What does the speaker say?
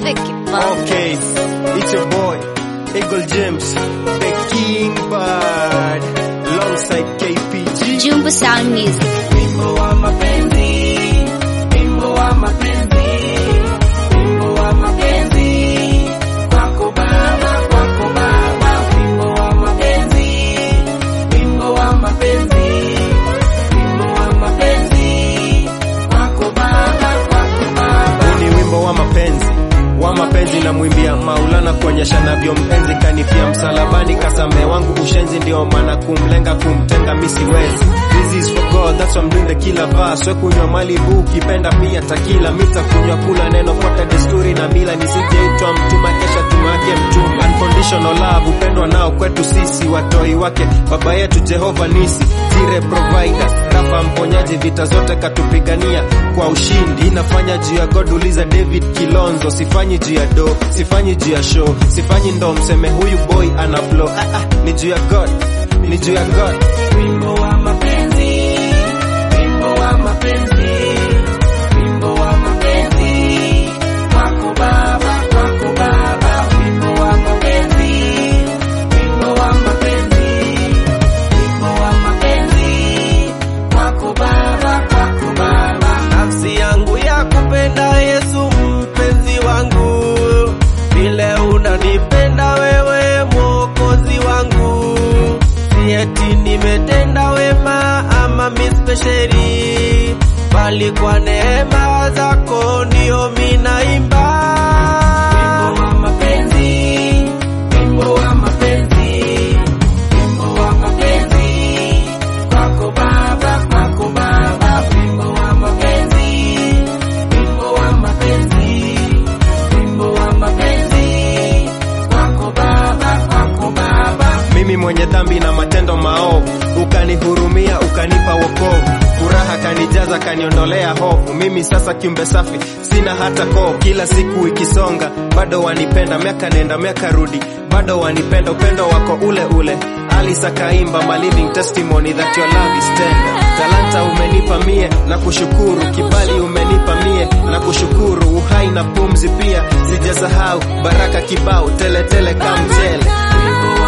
Music Band. Okay, it's your boy, Eagle James, the King Bird, alongside KPG. Jumbo Sound Music. Wimbo wa mapenzi, wimbo wa mapenzi, wimbo wa mapenzi, kwako baba, kwako baba, wimbo wa mapenzi, wimbo wa mapenzi, wimbo wa mapenzi, kwako baba, kwako baba. Huu ni wimbo wa mapenzi wa mapenzi na mwimbia Maulana kuonyesha navyo mpenzi kanifia msalabani kasame wangu ushenzi ndio maana kumlenga kumtenga misiwezi This is for God that's why I'm doing the killer verse we kunywa malibu ukipenda pia takila mita kunywa kula neno fuata desturi na mila nisijeitwa mtuma kesha tumake mchumba unconditional love upendwa nao kwetu sisi watoi wake baba yetu Jehova nisi zire provider rafa mponyaji vita zote katupigania kwa ushindi inafanya juu ya God uliza David Kilonzo sifanyi juu ya do sifanyi juu ya show sifanyi ndo mseme huyu boy ana flow ah, ah, ni juu ya God ni juu ya God Wimbo wa mapenzi, wimbo wa mapenzi, wimbo wa mapenzi, kwako baba, kwako baba, wimbo wa mapenzi, wimbo wa mapenzi, wimbo wa mapenzi, kwako baba, kwako baba. Nafsi yangu ya kupenda Yesu mpenzi wangu, vile unanipenda wewe mwokozi wangu, si eti nimetenda wema ama mispesheri, bali kwa neema zako ndio minaimba. Wimbo wa mapenzi, wimbo wa mapenzi, wimbo wa mapenzi, kwako baba, kwako baba, wimbo wa mapenzi, wimbo wa mapenzi, wimbo wa mapenzi, kwako baba, kwako baba. mimi mwenye dhambi na matendo maovu ukanihurumia ukanipa wokovu furaha kanijaza kaniondolea hofu mimi sasa kiumbe safi sina hata koo kila siku ikisonga bado wanipenda miaka nenda miaka rudi bado wanipenda upendo wako ule ule alisa kaimba my living testimony that your love is tender talanta umenipa mie na kushukuru kibali umenipa mie na kushukuru uhai na pumzi pia sijasahau baraka kibao teletele kamtele Wimbo